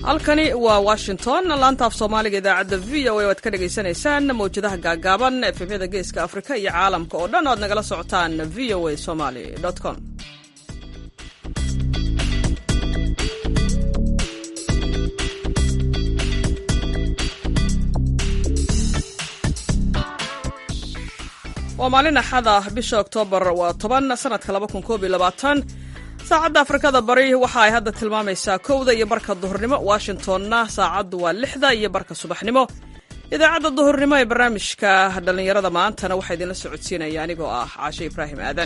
halkani waa washington laanta af soomaaliga idaacadda v o a waad ka dhagaysanaysaan mawjadaha gaagaaban efemyada geeska afrika iyo caalamka oo dhan oad nagala socotaan v o a somaly com waa maalin axad ah bisha oktoobar waa toban sanadka laba kun koob iyo labaatan saacadda afrikada bari waxa ay hadda tilmaamaysaa kowda iyo barka duhurnimo washingtonna saacaddu waa lixda iyo barka subaxnimo idaacadda duhurnimo ee barnaamijka dhallinyarada maantana waxaa idinla socodsiinaya anigoo ah caashe ibraahim aadan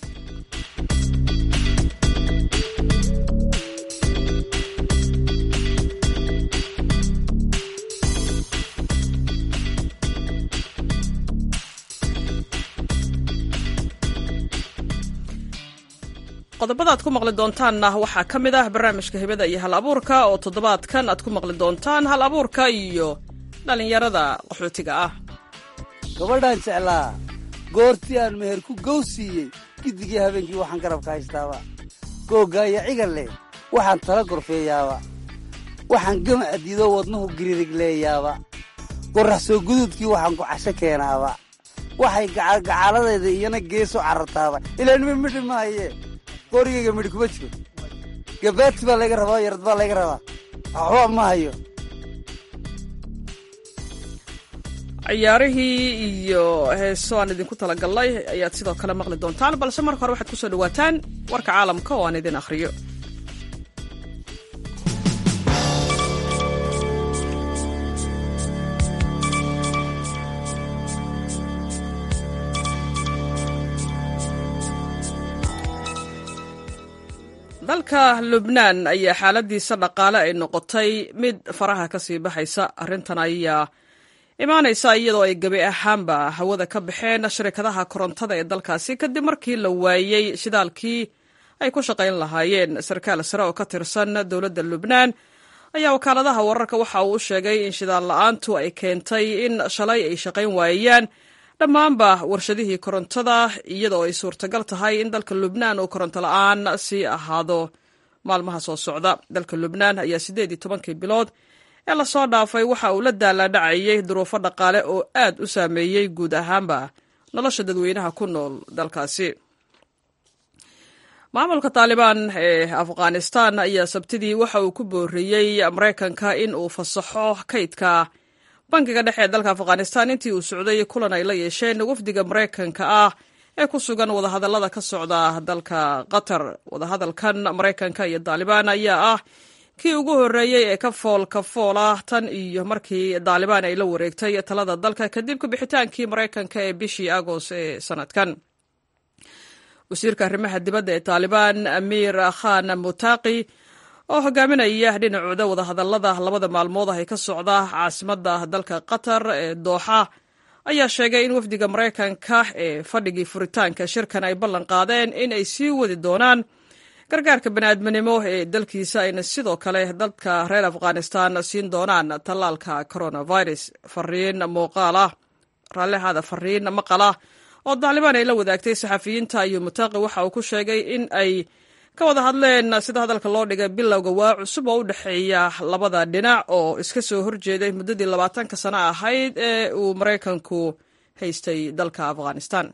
qodobada aad ku maqli doontaanna waxaa ka mid ah barnaamijka hibada iyo hal abuurka oo toddobaadkan aad ku maqli doontaan hal abuurka iyo dhallinyarada qaxootiga ah gabadhaan jeclaa goortii aan meher ku gow siiyey giddigii habeenkii waxaan garabka haystaaba googgaaya cigal leh waxaan tala gorfeeyaaba waxaan gama adiidoo wadnuhu giririg leeyaaba qorrax soo guduudkii waxaan ku casho keenaaba waxay gacaaladayda iyana geeso carartaaba ilaanima midhi maaye qorigayga midhi kuma jiro gabaati baa layga rabaa yarad baa layga rabaa waxba ma hayo ciyaarihii iyo heeso aan idinku talagalnay ayaad sidoo kale maqli doontaan balse marka hore waxaad ku soo dhawaataan warka caalamka oo aan idin akhriyo dalka lubnaan ayaa xaaladiisa dhaqaale ay noqotay mid faraha ka sii baxaysa arrintan ayaa imaanaysa iyadoo ay gebi ahaanba hawada ka baxeen shirkadaha korontada ee dalkaasi kadib markii la waayey shidaalkii ay ku shaqayn lahaayeen sarkaal sare oo ka tirsan dowladda lubnaan ayaa wakaaladaha wararka waxa uu u sheegay in shidaal la-aantu ay keentay in shalay ay shaqayn waayaan dhammaanba warshadihii korontada iyadoo ay suurtagal tahay in dalka lubnaan uu koronto la-aan sii ahaado maalmaha soo socda dalka lubnaan ayaa siddeed iyo tobankii bilood ee lasoo dhaafay waxa uu la daalaadhacayay duruufo dhaqaale oo aad u saameeyey guud ahaanba nolosha dadweynaha ku nool dalkaasi maamulka taalibaan ee afghanistan ayaa sabtidii waxa uu ku booriyey maraykanka in uu fasaxo kaydka bankiga dhexe ee dalka afghanistan intii uu socday kulan ay la yeesheen wafdiga maraykanka ah ee ku sugan wadahadallada ka socda dalka qatar wadahadalkan maraykanka iyo taalibaan ayaa ah kii ugu horreeyey ee ka fool ka fool ah tan iyo markii taalibaan ay la wareegtay talada dalka kadib kabixitaankii maraykanka ee bishii agost ee sanadkan wasiirka arrimaha dibadda ee taalibaan amiir khan mutaqi oo hogaaminaya dhinacooda wadahadallada labada maalmood ah ee ka socda caasimadda dalka qatar ee dooxa ayaa sheegay in wafdiga maraykanka ee fadhigii furitaanka shirkan ay ballan qaadeen in ay sii wadi doonaan gargaarka baniaadminimo ee dalkiisa ayna sidoo kale dadka reer afghanistan siin doonaan tallaalka coronavirus fariin muuqaal ah raallihaada fariin maqala oo taalibaan ay la wadaagtay saxafiyiinta iyo mutaqi waxa uu ku sheegay in ay ka wada hadleen sida hadalka loo dhigay bilowga waa cusub oo u dhexeeya labada dhinac oo iska soo horjeeday muddadii labaatanka sano ahayd ee uu maraykanku haystay dalka afghanistan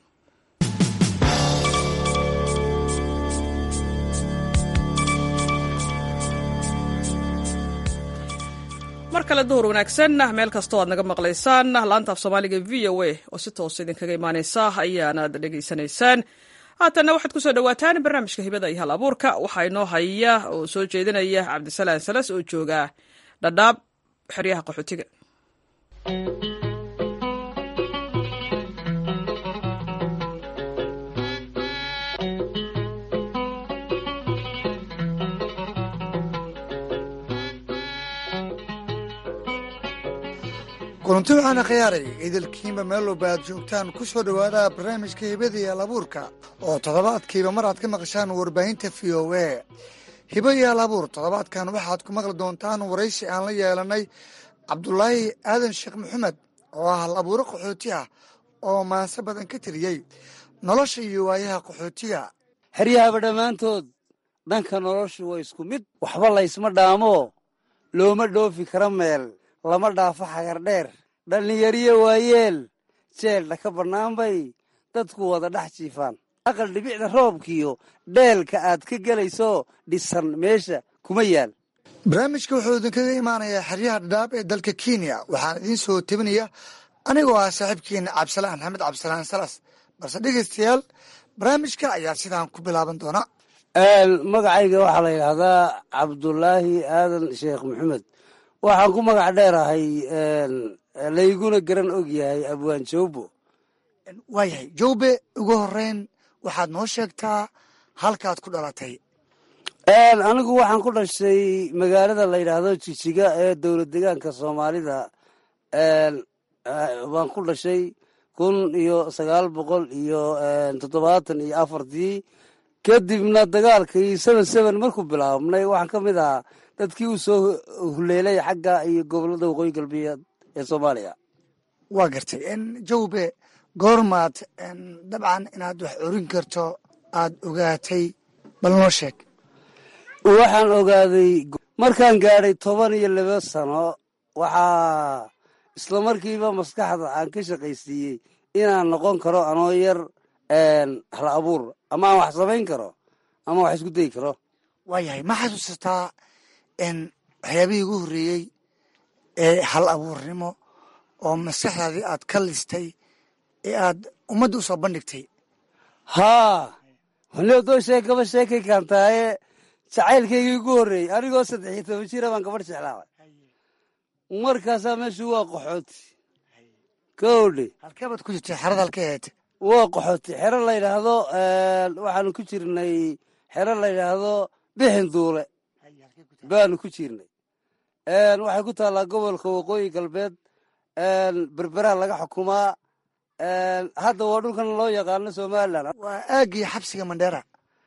mar kale duhur wanaagsan meel kastoo aad naga maqlaysaan laanta af soomaaliga v o a oo si toos idinkaga imaaneysa ayaanaad dhegaysanaysaan haatanna waxaad ku soo dhowaataan barnaamijka hibada iyo hal abuurka waxaa inoo haya oo soo jeedinaya cabdisalaan salas oo jooga dhadhaab xeryaha qaxootiga kulanti waxaana khiyaaray idilkiinba meelowba aad joogtaan ku soo dhowaada barnaamijka hibada iyo alabuurka oo toddobaadkiiba mar aad ka maqashaan warbaahinta v o a hibo iyo alabuur toddobaadkan waxaad ku maqli doontaan waraysi aan la yeelanay cabdulaahi aadan sheekh maxamed oo ah hal abuuro qaxooti ah oo maanse badan ka tiriyey nolosha iyo waayaha qaxootiga xeryahaba dhammaantood dhanka noloshu waa isku mid waxba laysma dhaamo looma dhoofi kara meel lama dhaafo xagar dheer dhallinyariyo waayeel jeeldha ka bannaan bay dadku wada dhex jiifaan aqal dhibicda roobkiyo dheelka aad ka gelayso dhisan meesha kuma yaal barnaamijka wuxuu idinkaga imaanayaa xeryaha dhadhaab ee dalka kenya waxaan idiin soo tebinaya anigoo ah saaxiibkiina cabdisalaan maxamed cabdisalaan salas balse dhegeystayaal barnaamijka ayaa sidaan ku bilaaban doona magacayga waxaa la yidhaahdaa cabdulaahi aadan sheekh maxamed waxaan ku magac dheerahay layguna garan og yahay abwaan joobo waayahay jowbe ugu horeyn waxaad noo sheegtaa halkaad ku dhalatay anigu waxaan ku dhashay magaalada la yidhaahdo jijiga ee dowlad degaanka soomaalida baan ku dhashay kun iyo sagaal boqol iyo toddobaatan iyo afartii kadibna dagaalkii seven seven markuu bilaabnay waxaan ka mid ahaa dadkii uu soo huleelay xagga iyo gobolada waqooyi galbeed ee soomaaliya waa gartay jowbe goormaad dabcan inaad wax orin karto aad ogaatay bal noo sheeg waxaan ogaaday markaan gaadhay toban iyo laba sano waxaa isla markiiba maskaxda aan ka shaqaysiiyey inaan noqon karo anoo yar hal abuur ama aan wax samayn karo ama wax isku dayi karo waayahay ma xasuusataa waxyaabihii ugu horreeyey ee hal abuurnimo oo maskaxdaadii aad ka listay ee aad ummadda u soo bandhigtay haa waliodoo sheekaba sheekay kaantaaye jacaylkaygii ugu horreeyey anigoo saddex iyo toban jira baan gabadh jeclaabay markaasaa meeshu waa qaxooti kowdhe halkeebaad ku jirtay xerada halka ahayd waa qaxooti xero la yidhaahdo waxaanu ku jirnay xero la yidhaahdo bixin duule baanu ku jirnay waxay ku taallaa gobolka waqooyi galbeed berberaa laga xukumaa hadda waa dhulkan loo yaqaano somalilan waa aaggii xabsiga mandheera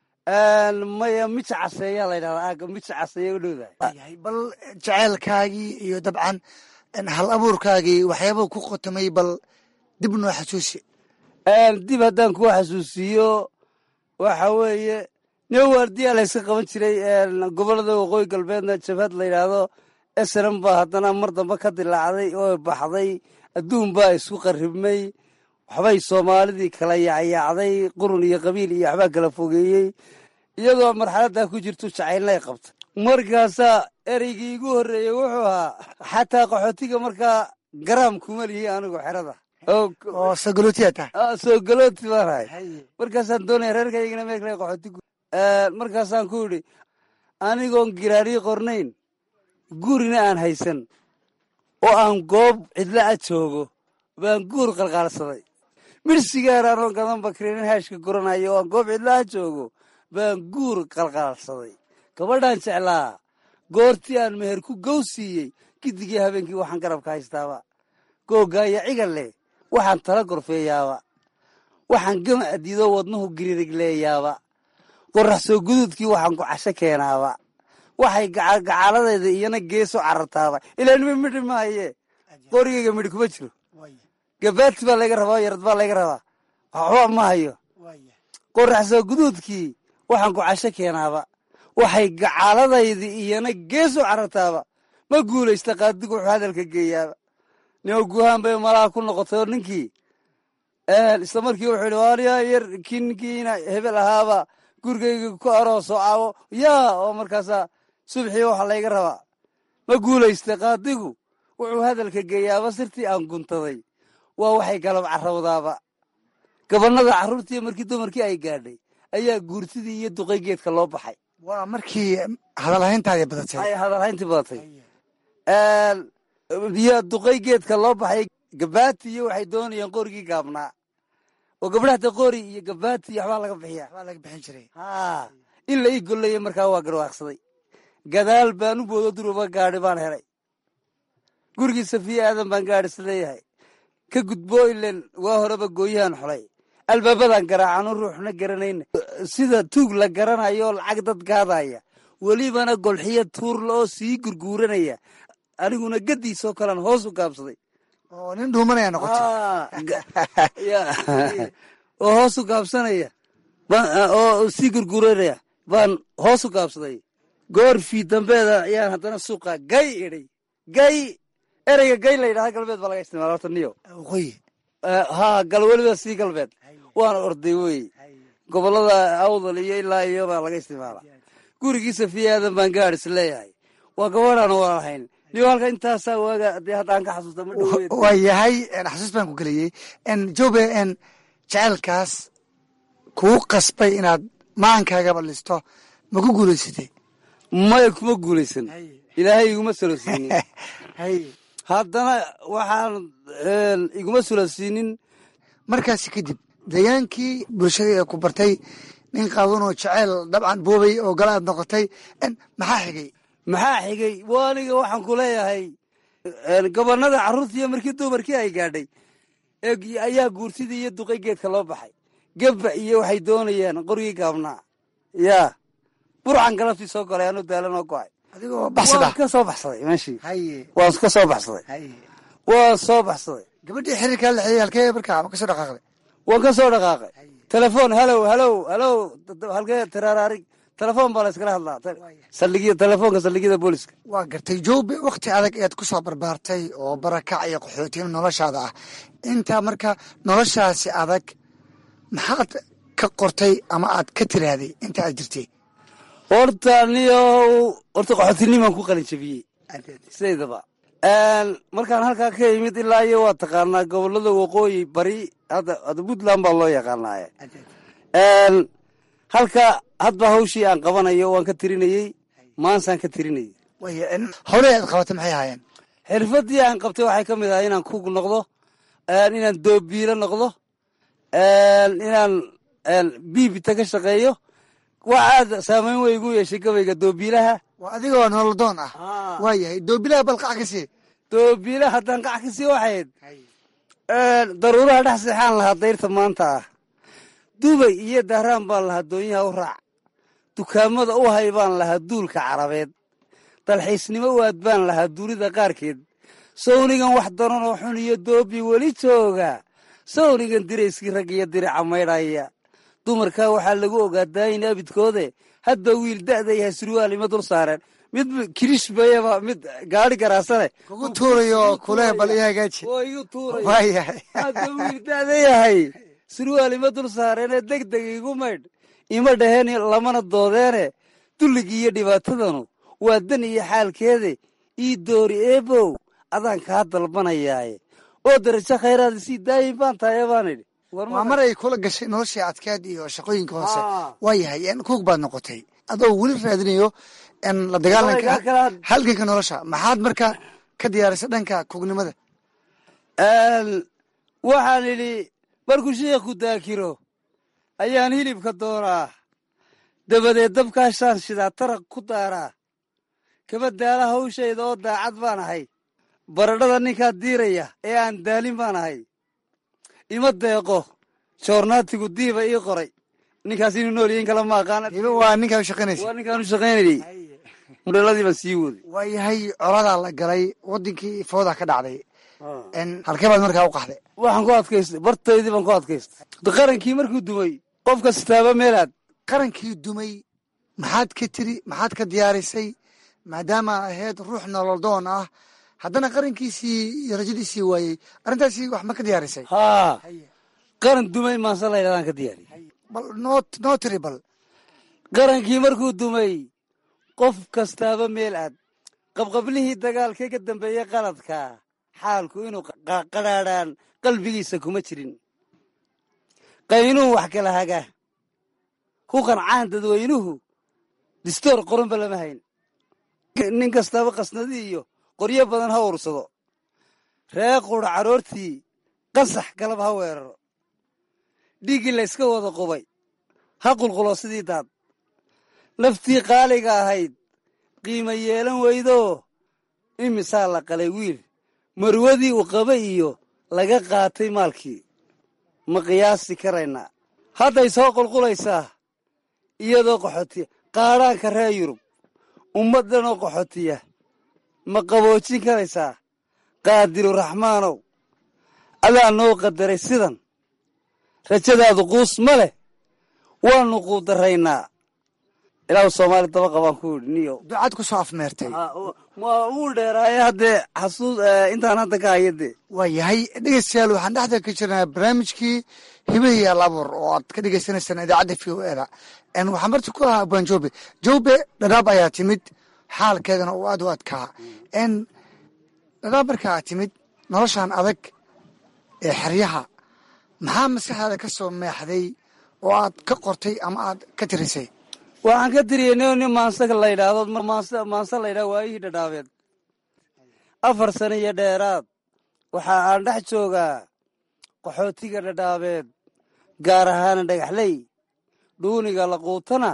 maya mija caseeyaa la yidhahdaa aagga mija caseeya u dhowdahay waayahay bal jaceylkaagii iyo dabcan hal abuurkaagii waxyaabuu ku qotamay bal dib noo xasuusi dib haddaan kuu xasuusiiyo waxa weeye nin waardiyaa layska qaban jiray gobolada waqooyi galbeedna jabhad la yidhaahdo esran baa haddana mar dambe ka dilaacday oo baxday adduun baa isku qarribmay waxbay soomaalidii kala yacyaacday qurun iyo qabiil iyo waxbaa kala fogeeyey iyadoo marxaladdaa ku jirto jacaylnay qabta markaasaa ereygii igu horreeyey wuxuu ahaa xataa qaxootiga markaa garaam kuma lihi anigu xerada oo sagalotiya tahay soo galooti baan ahay markaasaan doonaya reerkaygana meekla qaxootigu markaasaan ku idhi anigoon giraariyi qornayn gurina aan haysan oo aan goob cidla a joogo baan guur qalqaalsaday mirsigaan anoon gadan bakriinin haashka guranayo oo aan goob cidla a joogo baan guur qalqaalsaday gabadhaan jeclaa goortii aan meher ku gow siiyey gidigii habeenkii waxaan garabka haystaaba googaaya cigal leh waxaan tala gorfeeyaaba waxaan gama adido wadnuhu giririgleeyaaba qorax soo guduudkii waxaan ku casho keenaaba waxay gacaaladeeda iyana geeso carartaaba ilaa nima midhi maaye qorigayga midhi kuma jiro gabaati baa layga rabaa yarad baa layga rabaa waxba ma hayo qorax soo guduudkii waxaan ku casho keenaaba waxay gacaaladaydi iyana geeso carartaaba ma guulaysta qaadigu wuxuu hadalka geeyaaba nima guhaan bay malaha ku noqotay oo ninkii isla markii wuxuu yidhi waaliyaa yar kii ninkiina hebel ahaaba gurigayga ku arooso caawo yaa oo markaasaa subxii waxa layga rabaa ma guulaysta qaadigu wuxuu hadalka geeyaaba sirtii aan guntaday waa waxay galab carrawdaaba gabanada carruurtii markii dumarkii ay gaadhay ayaa guurtidii iyo duqay geedka loo baxay waa markii hadalhayntaadii badatay ay hadalhayntii badatay iyo duqay geedka loo baxay gabaati iyo waxay doonayaan qorigii gaabnaa oo gabdhahta qori iyo gabaati iyo waxbaa laga bixiya waa laga bixin jiray haa in la ii gollaya markaa waa garwaaqsaday gadaal baan u boodo duruba gaadhi baan helay gurigii safiya aadan baan gaadhis leeyahay ka gudbo ilen waa horeba gooyahan xolay albaabadan garaacanu ruuxna garanayna sida tuug la garanayo lacag dad gaadaya welibana golxiyo tuurla oo sii gurguuranaya aniguna gadiisoo kalean hoos u gaabsaday oo nin dhuumanaya noqotay oo hoos u gaabsanaya oo sii gurguuranaya baan hoos u gaabsaday goorfii dambeeda ayaan haddana suuqa gay idhay gay ereyga gay la yidhahda galbeed baa laga isticmaala horta niyo waqooyi haa gal weliba sii galbeed waana orday wey gobollada awdal iyo ilaa iyo baa laga isticmaala gurigiisa fiyaadan baan gaadhis leeyahay waa gabadhaan waan ahayn niyo halka intaasaa waaga dee haddaan ka xasuusta ma dhoweed waa yahay xasuus baan ku geliyey jobe n jecelkaas kuu qasbay inaad maankaagaba listo ma ku guulaysatay maya kuma guulaysan ilaahay iguma salosiinin haddana waxaan iguma salosiinin markaasi kadib degaankii bulshada ee ku bartay nin qaawan oo jeceyl dabcan boobay oo gala aad noqotay maxaa xigay maxaa xigay waa aniga waxaan ku leeyahay gobonnada carruurtiiyo markii dumarkii ay gaadhay ayaa guurtidii iyo duqay geedka loo baxay gebba iyo waxay doonayaan qorgii gaabnaa yaa burcan galabtii soo galay anuu daalan oo go'ay adigoo baxsada waan ka soo baxsaday meeshii haye waan ka soo baxsaday haye waan soo baxsaday gabadhii xiriirkaa la xiyey halkee markaa ma ka soo dhaqaaqday waan ka soo dhaqaaqay telefoon halow halow halow halkee tiraaraarig telefoon baa la iskala hadlaa saldhigyada telefoonka saldhigyada booliska waa gartay joobe wakhti adag ead ku soo barbaartay oo barakac iyo qaxootin noloshaada ah intaa marka noloshaasi adag maxaad ka qortay ama aad ka tiraahday inta aad jirtay horta niyo horta qaxootinnimaan ku qalin jabiyey sidaydaba markaan halkaa ka imid ilaa iyo waa taqaanaa gobollada waqooyi bari hadda hadda puntland baa loo yaqaanaaye halka hadba hawshii aan qabanayo waan ka tirinayey maansaan ka tirinayey waaya howlahii aad qabatay maxay ahaayeen xirfaddii aan qabtay waxay ka mid ahay inaan kug noqdo inaan doobiilo noqdo inaan biibita ka shaqeeyo wax aad saamayn wey igu yeeshay gabayga doobiilaha waa adigoo nolodoon ah waa yahay doobilaha balqac ka sii doobiilaha haddaan qac ka sii waxayd daruuraha dhex seexaan lahaa dayrta maanta ah dubay iyo dahraan baan lahaa doonyaha u raac dukaamada u hay baan lahaa duulka carabeed dalxiisnimo waad baan lahaa duulida qaarkeed sawnigan wax daran oo xun iyo doobi weli jooga sawnigan dirayskii rag iyo dirica maydhaya dumarkaa waxaa lagu ogaa daayin abidkoode hadba wiil da'da yahay surwaal ima dul saareen mid kirish bayaba mid gaari garaasane kugu tuurayo kule bal ii hagaaji oo igu tuuray waa yahay hadba wiil da'da yahay surwaal ima dul saareenee deg deg igu maydh ima dhaheen lamana doodeene dulligii iyo dhibaatadanu waa dan iyo xaalkeede ii doori eebow adaan kaa dalbanayaaye oo darajo khayraada sii daayin baan tahay baan idhi waa mar ay kula gashay noloshii adkeed iyo shaqooyinka hoose Aa. waa yahay kuug baad noqotay adoo weli raadinayo n la dagaalanka Gabaygaa kalaad. halganka nolosha maxaad marka ka diyaarisay dhanka kuugnimada waxaan idhi markuu sheikhu daakiro ayaan hilibka doonaa dabadeed dabkaashaan shidaa taraq ku daaraa kaba daala hawshayda oo daacad baan ahay baradhada ninkaa diiraya ee aan daalin baan ahay ima deeqo joornaatigu diiba ii qoray ninkaas inuu nool yahin kala ma aqaana iba waa ninkaa u shaqaynaysa waa ninkaan u shaqaynayay mudheeladii baan sii waday waa yahay coladaa la galay wadankii fooda ka dhacday n halkee baad markaa u qaxday waxaan ku adkaystay bartaydii baan ku adkaystay qarankii markuu dumay qof kastaaba meelaad qarankii dumay maxaad ka tiri maxaad ka diyaarisay maadaama ahayd ruux nololdoon ah haddana qarankiisii iyo rajadiisii waayey arrintaasi wax ma ka diyaarisay haa qaran dumay maanse la ydhahdaan ka diyaariy bal noo noo tiri bal qarankii markuu dumay qof kastaaba meel aad qabqablihii dagaalkee ka dambeeyey qaladka xaalku inuu qa- qadhaadhaan qalbigiisa kuma jirin qaynuun wax kala haga ku qancaan dadweynuhu distoor qoranba lama hayn nin kastaaba qasnadii iyo qoryo badan ha ursado ree qura caroortii qasax galab ha weeraro dhiiggii layska wada qubay ha qulqulo sidii daad naftii qaaliga ahayd qiimo yeelan weydoo imisaa la qalay wiil marwadii uu qaba iyo laga qaatay maalkii ma qiyaasi karaynaa hadday soo qulqulaysaa iyadoo qaxootiya qaadhaanka reer yurub ummaddanoo qaxootiya ma qaboojin karaysaa qaadiru raxmaanow adaa noo qadaray sidan rajadaadu quus ma leh waannu quudaraynaa ilaahu soomaali daba qabaan ku yidhi niyo ducad ku soo afmeertay ma uu dheeraaye haddee xasuus intaan hadda ka haya dee waa yahay dhegeystayaal waxaan dhexda ka jirnaa barnaamijkii hibahii alabuur oo aad ka dhegeysanaysaan idaacadda v o eda waxaan marti ku ahaa abwaan joobe joobe dhadhaab ayaa timid xaalkeedana uu aad u adkaa dhadhaab markaa timid noloshan adag ee xeryaha maxaa maskaxdaada ka soo meexday oo aad ka qortay ama aad ka tirisay waxaan ka tiriyey nin nin maansa la yidhaahdo maansa maansa la yidhahdo waayihii dhadhaabeed afar sano iyo dheeraad waxa aan dhex joogaa qaxootiga dhadhaabeed gaar ahaana dhagaxley dhuuniga laquutana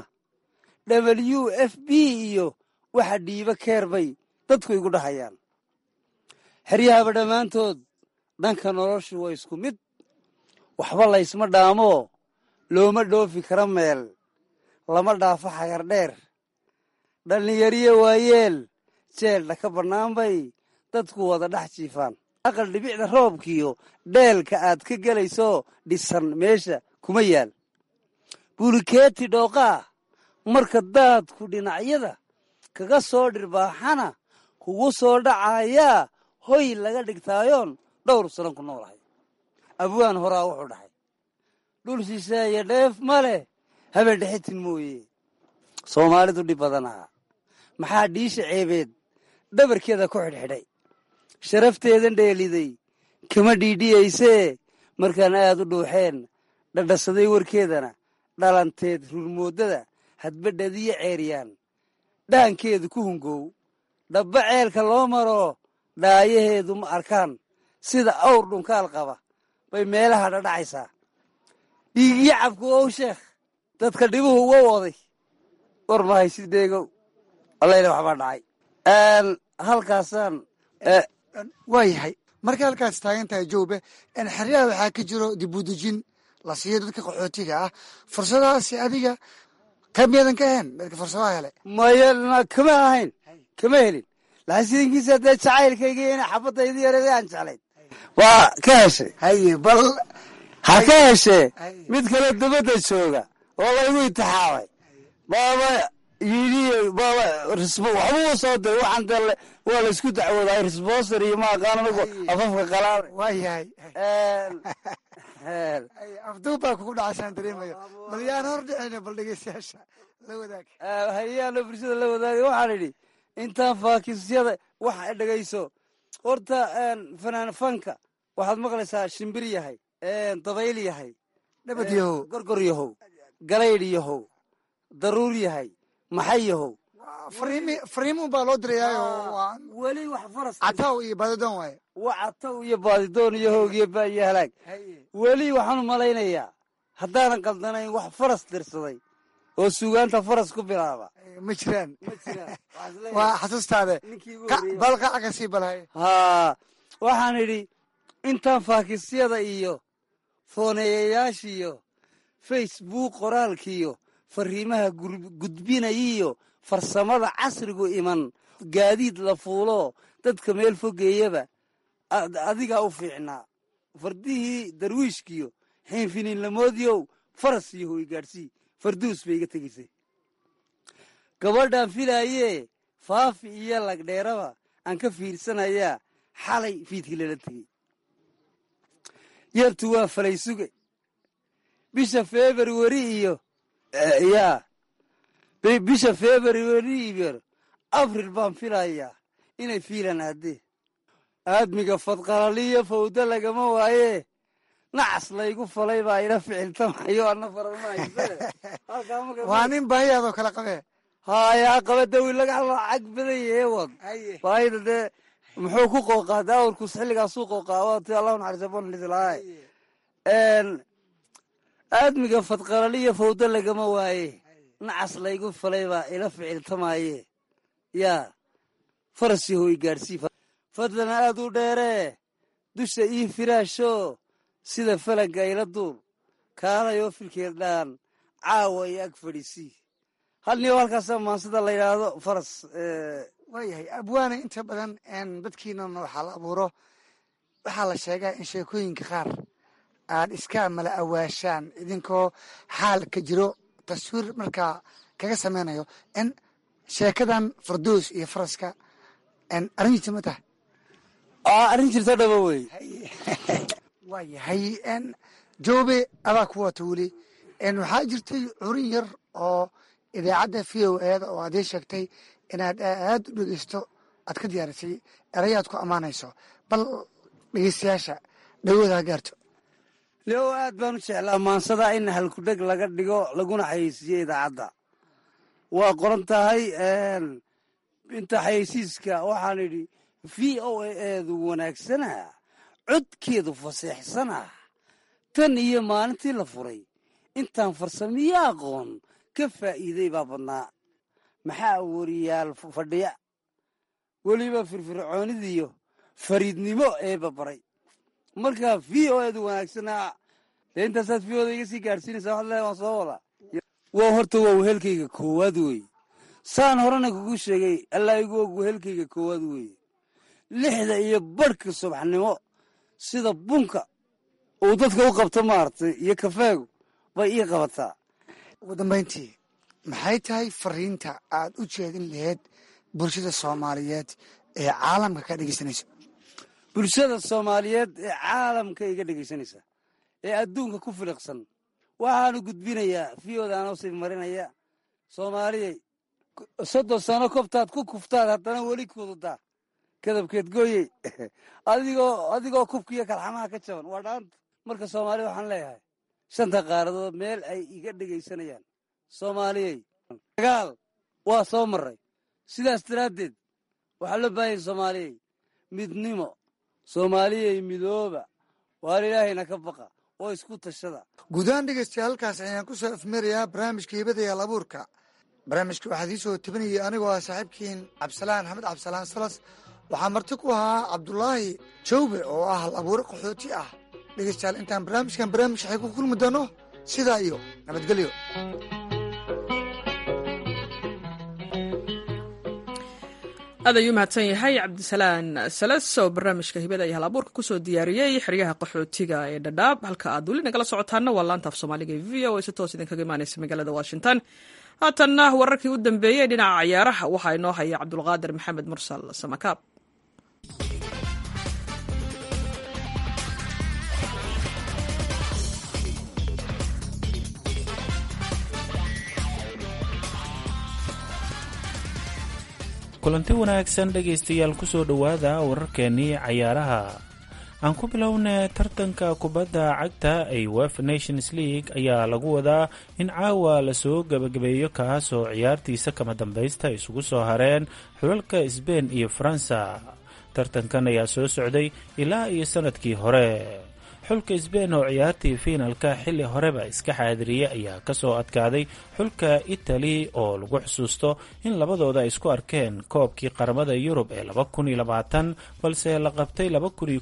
w f b iyo waxa dhiiba keer bay dadku igu dhahayaan xeryahaba dhammaantood dhanka noloshu waa isku mid waxba laysma dhaamo looma dhoofi kara meel lama dhaafo xagar dheer dhallinyariyo waayeel jeeldha ka bannaan bay dadku wada dhex jiifaan aqal dhibicda roobkiyo dheelka aad ka gelayso dhisan meesha kuma yaal bulikeeti dhooqaa marka daadku dhinacyada kaga soo dhirbaaxana kugu soo dhacayaa hoy laga dhigtaayoon dhowr sanan ku noolahay abwaan horaa wuxuu dhahay dhul shisheeye dheef ma leh habeen dhexitin mooye soomaalidu dhib badanaa maxaa dhiisha ceebeed dhabarkeeda ku xidhxidhay sharafteedan dheeliday kama dhiidhiyaysee markaan aad u dhuuxeen dhadhasaday warkeedana dhalanteed rurmooddada hadbadhadiyo ceeryaan dhaankeedu ku hungow dhabba ceelka loo maro dhaayaheedu ma arkaan sida awr dhunkaal qaba bay meelaha dhadhacaysaa dhiigiyo cabku ow sheekh dadka dhibuhu uga waday war mahay si deegow allayla waxbaa dhacay halkaasaan waa yahay markay halkaas taagan tahay joobe xeryaha waxaa ka jiro dibudejin la siiyo dadka qaxootiga ah fursadahaasi adiga qayb miyadan ka ahayn dadka fursadaha hele maya kama ahayn kama helin laakiin sidankiisa dee jacaylkayga ina xabadaydi yareeda aan jeclayn waa ka heshay haye bal ha ka heshee mid kale dabadda jooga oo laygu intixaabay baaba yidhi baaba waxbuu soo diray waxaan dee waa laysku dacwoodaa risboster iyo ma aqaan anigu afafka qalaad waa yahay afduub baa kugu dhacasaan dareemayo bal yaan hor dhicina bal dhegeystayaasha la wadaag hayaano bulshada la wadaagay waxaan idhi intaan faakisyada waxa dhegayso horta fanaan fanka waxaad maqlaysaa shimbir yahay dabayl yahay dhabad yahow gorgor yahow galaydh yahow daruur yahay maxay yahow fariimuun baa loo dirayaayo weli wax faras cataw iyo baadidoon waaye wa cataw iyo baadidoon iyo hoog iyo ba iyo halaag weli waxaan malaynayaa haddaanan qaldanayn wax faras dirsaday oo sugaanta faras ku bilaaba ma jiraan ma jiraan waa xasuustaade bal qaca ka sii balhay haa waxaan idhi intaan faakisyada iyo fooneeyayaashiiyo facebook qoraalkiiyo fariimaha gudbinayiyo farsamada casrigu iman gaadiid la fuulo dadka meel fogeeyaba adigaa u fiicnaa fardihii darwiishkiyo xiinfiniinlamoodiyow faras iyo hoy gaadhsii farduus bay iga tegaysay gabadhaan filaayee faafi iyo lagdheeraba aan ka fiirsanayaa xalay fiidkii lala tegey yartu waa falay suge bisha februari iyo yaa bisha februari iyo abril baan filayaa inay fiilan aadee aadmiga fadqalaliyo fawda lagama waayee nacas laygu falay baa ila ficiltamayo ana faranmayse waa nin baahiyaadoo kala qabee haayaa qaba dawi laga lacag badan yahe wad baahida dee muxuu ku qooqaa daawurkus xilligaasuu qooqaa waati allahu naxariisa bonlislahay aadmiga fadqalaliyo fawda lagama waaye nacas laygu falay baa ila ficiltamaaye yaa faras yahoy gaadhsii fadlan aad u dheeree dusha ii firaasho sida falagga ila duul kaalayoo filkeed dhaan caawa iyo ag fadhiisii hal niyo halkaasaa maansida la yidhaahdo faras waayahay abwaana inta badan dadkiinana waxaa la abuuro waxaa la sheegaa in sheekooyinka qaar aad iska mala awaashaan idinkoo xaalka jiro taswiir markaa kaga sameynayo n sheekadan fardoos iyo faraska arrin jirta ma tahay arrin jirto dhaba wey waa yahay joobe adaa ku wata weli waxaa jirtay curin yar oo idaacadda v o eeda oo aad ii sheegtay inaad aad u dhegeysto aad ka diyaarisay erayaad ku ammaanayso bal dhegeystayaasha dhawoodaa gaarto leo aad baan u jeclaa maansada in halkudheg laga dhigo laguna xayeysiiyo idaacadda waa qoran tahay inta xayeysiiska waxaan idhi v o a eedu wanaagsana codkeedu faseexsana tan iyo maalintii la furay intaan farsamiyo aqoon ka faa'iiday baa badnaa maxaa wariyaal fadhiya weliba firfircoonidiyo fariidnimo eeba baray marka v o eedu wanaagsanaa dee intaasaad v oda iga sii gaadhsiinaysa waxad leehay waan soo wadaa waa horta waa wehelkayga koowaad weeye saan horena kugu sheegay allaa igu og wehelkayga koowaad weeye lixda iyo barhka subaxnimo sida bunka uu dadka u qabto maaragtay iyo kafeegu bay ii qabataa ugu dambayntii maxay tahay fariinta aad u jeedin laheyd bulshada soomaaliyeed ee caalamka ka dhegeysanaysa bulshada soomaaliyeed ee caalamka iga dhegaysanaysa ee adduunka ku filiqsan waxaanu gudbinayaa fiyodaanoo sii marinaya soomaaliyey soddon sano kobtaad ku kuftaad haddana weli kududaa kadabkeed gooyey adigoo adigoo kubkiiyo kalxamaha ka jaban waa dhaanta marka soomaalida waxaan leeyahay shanta qaaradood meel ay iga dhegaysanayaan soomaaliyey dagaal waa soo maray sidaas daraaddeed waxaa loo baahanya soomaaliyey midnimo soomaaliyey midooba waar ilaahayna ka baqa oo isku tashada guudahaan dhegeystayaal halkaas ayaan ku soo afmerayaa barnaamijka hibada yaal abuurka barnaamijka waxaad ii soo tabinayay anigoo ah saaxiibkiin cabdisalaan axmed cabdisalaan salas waxaa marti ku ahaa cabdulaahi jawbe oo ah hal abuure qaxooti ah dhegeystayaal intaan barnaamijkan barnaamij waxay ku kulmi doono sidaa iyo nabadgelyo aad ayuu mahadsan yahay cabdisalaan salas oo barnaamijka hibada iyo hal abuurka kusoo diyaariyey xeryaha qaxootiga ee dhadhaab halka aad weli nagala socotaana waa laanta af soomaaliga e v o a si toos idinkaga imaaneysa magaalada washington haatanna wararkii u dambeeyey dhinaca cayaaraha waxaa inoo haya cabdulqaadir maxamed mursal samakaab kulanti wanaagsan dhegaystayaal kusoo dhowaada wararkeennii cayaaraha aan ku bilownay tartanka kubadda cagta ee wefa nations league ayaa lagu wadaa in caawa lasoo gebagabeeyo kaasoo ciyaartiisa kama dambaysta isugu soo hareen xulalka sbein iyo faransa tartankan ayaa soo socday ilaa iyo sanadkii hore xulka sbein oo ciyaartii fiinalka xilli horeba iska xaadiriyey ayaa kasoo adkaaday xulka itali oo lagu xusuusto in labadooda ay isku arkeen koobkii qaramada yurub ee balse la qabtay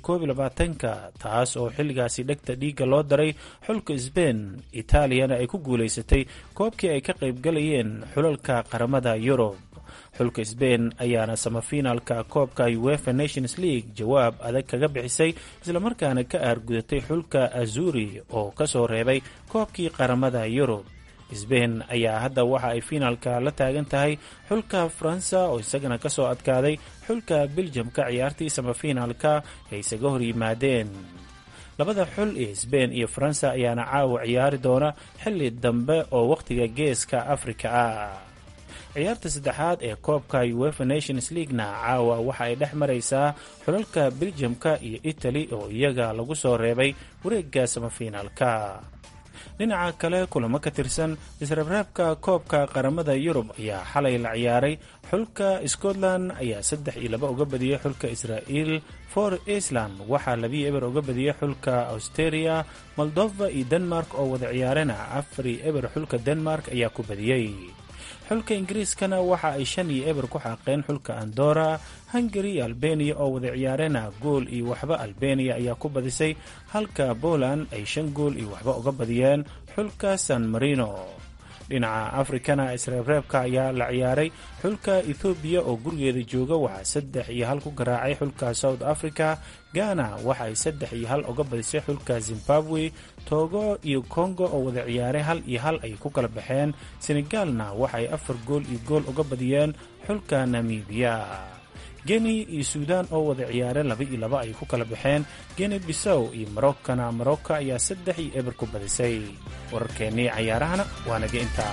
ka taas oo xilligaasi dhegta dhiigga loo daray xulka sbein itaaliyana ay ku guulaysatay koobkii ay ka qaybgalayeen xulalka qaramada yurub xulka sbein ayaana samafinaalka koobka uefa nations league jawaab adag kaga bixisay islamarkaana ka aargudatay xulka azuri oo kasoo reebay koobkii qaramada yurub sbein ayaa hadda waxa ay fiinaalka la taagan tahay xulka faransa oo isagana kasoo adkaaday xulka beljamka ciyaartii samafinaalka ay isaga hor yimaadeen labada xul ee sbein iyo faransa ayaana caawa ciyaari doona xilli dambe oo wakhtiga geeska afrika ah ciyaarta saddexaad ee koobka uefa nations leaguena caawa waxa ay dhex maraysaa xulalka beljamka iyo italy oo iyaga lagu soo reebay wareegga samafiinaalka dhinaca kale kulamo ka tirsan isreebreebka koobka qaramada yurub ayaa xalay la ciyaaray xulka scotland ayaa saddex iyo laba uga badiyey xulka israa'iil for iceland waxaa labiyo eber uga badiyey xulka austeria moldova iyo denmark oo wada ciyaarena afar iyo eber xulka denmark ayaa ku badiyey xulka ingiriiskana waxa ay shan iyo eber ku xaaqeen xulka andora hungari iyo albeniya oo wada ciyaarena gool iyo waxba albeniya ayaa ku badisay halka poland ay shan gool iyo waxba uga badiyeen xulka san marino dhinaca afrikana isreebreebka ayaa la ciyaaray xulka ethoobiya oo gurigeeda jooga waxaa saddex iyo hal ku garaacay xulka south africa ghana waxa ay saddex iyo hal uga badisay xulka zimbabwe togo iyo congo oo wada ciyaaray hal iyo hal ay ku kala baxeen senegalna waxa ay afar gool iyo gool uga badiyeen xulka namibiya geni iyo suudan oo wada ciyaare laba iyo laba ay ku kala baxeen geni bisow iyo marokkana marocco ayaa saddex iyo eber ku badisay wararkeennii cayaarahana waa naga intaa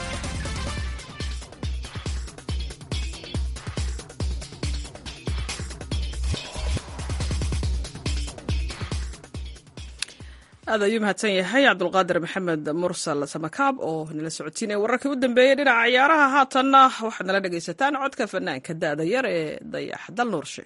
aad ayuu mahadsan yahay cabdulqaadir maxamed mursal samakaab oo nala socotiinaya wararkii u dambeeyey dhinaca ciyaaraha haatanna waxaad nala dhegaysataan codka fanaanka da'da yar ee dayax dal nuurshe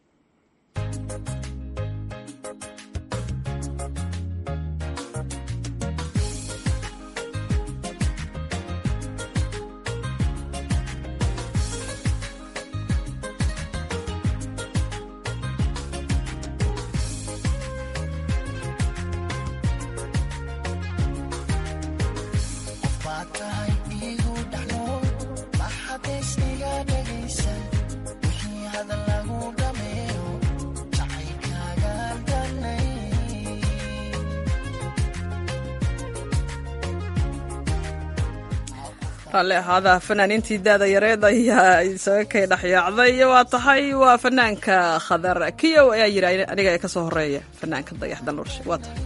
raalli ahaada fanaaniintii daada yareed ayaa isaga kay dhexyaacday waa tahay waa fanaanka khadar kiyow ayaa yidhi aniga ee ka soo horeeya fanaanka dayax danuurshe waa tahay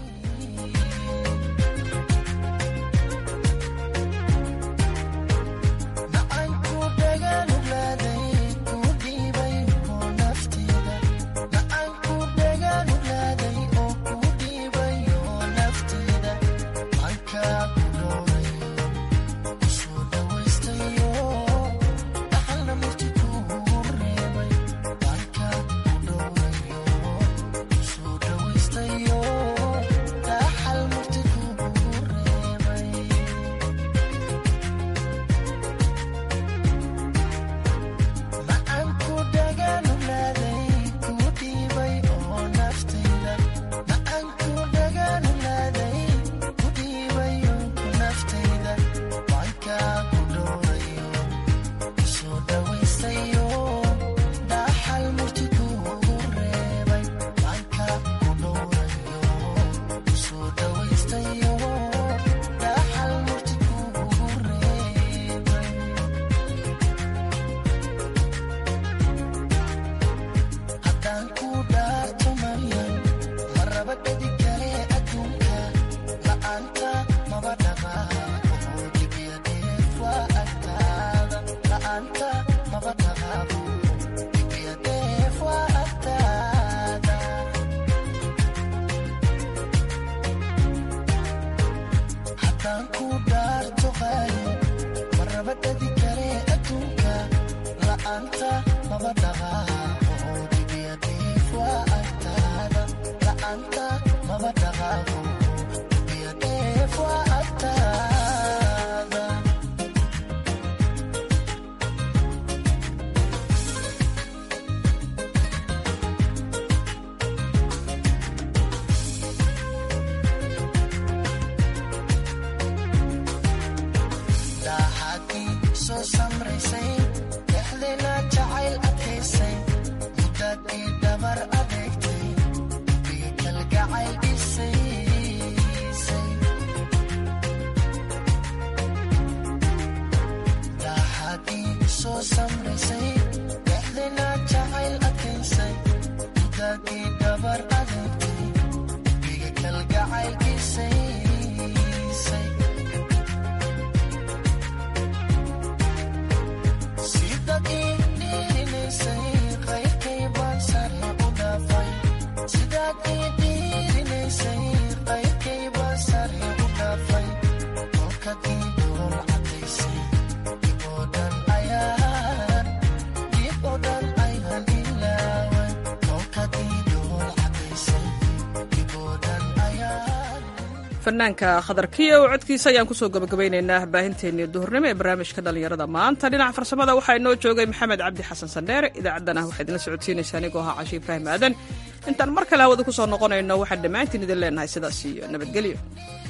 fanaanka khadar kiyow codkiisa ayaan kusoo gabagabaynaynaa baahinteennii duhurnimo ee barnaamijka dhallinyarada maanta dhinaca farsamada waxaa inoo joogay maxamed cabdi xasan sandheere idaacaddana waxaa idinla socodsiinaysaa anigoo ahaa cashi ibraahim aadan intaan mar kale hawada ku soo noqonayno waxaan dhammaantiin idin leenahay sidaas iyo nabadgelyo